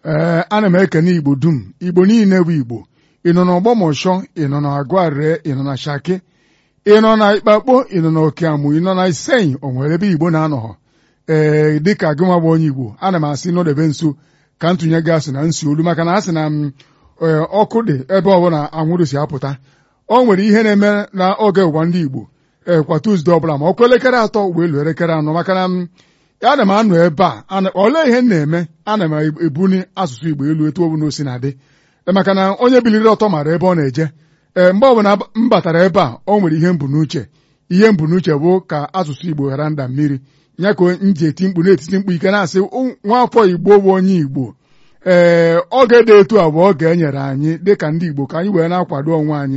ee ana m ekene igbo dum igbo niile bụ igbo ị nọ n'ọgbọmọshọ ị nọ na agụarịrị ị nọ na shaki ị nọ na ikpakpo ị nọ na okeamụ ị nọ na isenyi o nwere ebe igbo na-anọghọ ee dịka gịnwa bụ onye igbo ana m asị nọdebe nso ka ntụnye gị asị na nsi olu maka na a sị na m ọkụ dị ebe ọbụla anwụrụ si apụta o nwere ihe na-eme n'oge ụwa ndị igbo ee kwa tuzdee ọbụla ma ọkụ elekere atọ wee luo elekere anọ maka na m ana m anọ ebe a olee ihe m na-eme ana m ebuni asụsụ igbo elu etu ọbụla o si na-adị maka na onye biliri ọtọ mara ebe ọ na-eje ee mgbe ọbụla m batara ebe a o nwere ihe mbụ n'uche ihe mbụ n'uche bụ ka asụsụ igbo ghara nda mmiri ya ka m ji eti mkpu na-etiti mkpu ike na-asị nwaafọ igbo bụ onye igbo ee oge dị etu a bụ oge e nyere anyị dịka ndị igbo ka anyị wee na-akwado onwe anyị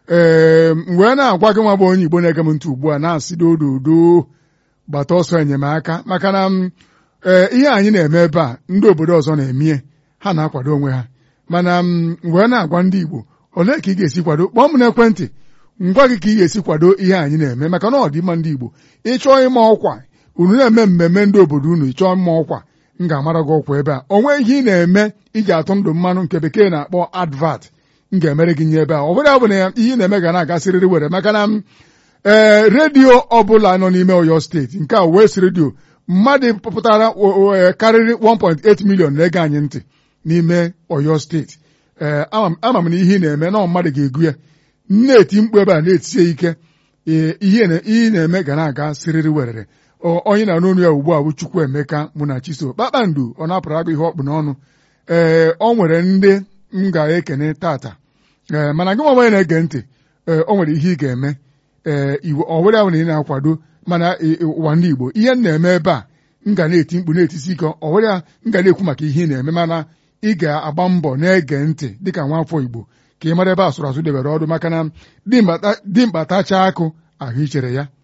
ee wee na-agwa gị nwa bụ onye igbo na-ege m ntị ugbu a na-asị dododo gbata ọsọ enyemaka maka na ee ihe anyị na-eme ebe a ndị obodo ọzọ na-emie ha na-akwado onwe ha mana m wee na-agwa ndị igbo olee ka ị ga-esi kwado kpọọ m n'ekwentị ngwa gị ka ị ga-esi kwado ihe anyị na-eme maka na ọdịmma ndị igbo ịchọọ ịma ọkwa unu na-eme mmemme ndị obodo unu ịchọọ mma ọkwa m ga-amara gị ọkwa ebe a o nweghị ihe ị na-eme iji atụ ndụ mmanụ nke bekee na-akpọ advat m ga-emere gị nye ebe a ọ bụrụ ya bụ na ihe ị na-eme ga na-agasịrịrị were maka na m ee redio ọbụla nọ n'ime Ọyọ steeti nke a West redio mmadụ pụtara karịrị 1.8 million na-ege anyị ntị n'ime Ọyọ steeti ee ama m na ihe ị na-eme na mmadụ ga-egu ya na-eti mkpu ebe a na-etisie ike ihe ị na-eme ga na-aga sịrịrị werere onye na-anụ ọnụ ya ugbu a bụ Chukwuemeka mụ na Chiso kpakpando ọ na-apụrụ agụ ihe ọkpụ n'ọnụ ee ọ nwere ndị m ga-ekene tata ee mana gị nwa na-ege ntị ee o nwere ihe ị ga-eme ee iwu ọ were ahụ na ị na-akwado mana ụwa ndị Igbo ihe m na-eme ebe a m ga na-eti mkpu na-etisi ike ọ were m ga na-ekwu maka ihe ị na-eme mana ị ga-agba mbọ na-ege ntị dịka nwaafọ Igbo ka ị mara ebe asụrụ asụ debere ọdụ maka na dimkpa tachaa akụ ahụ ichere ya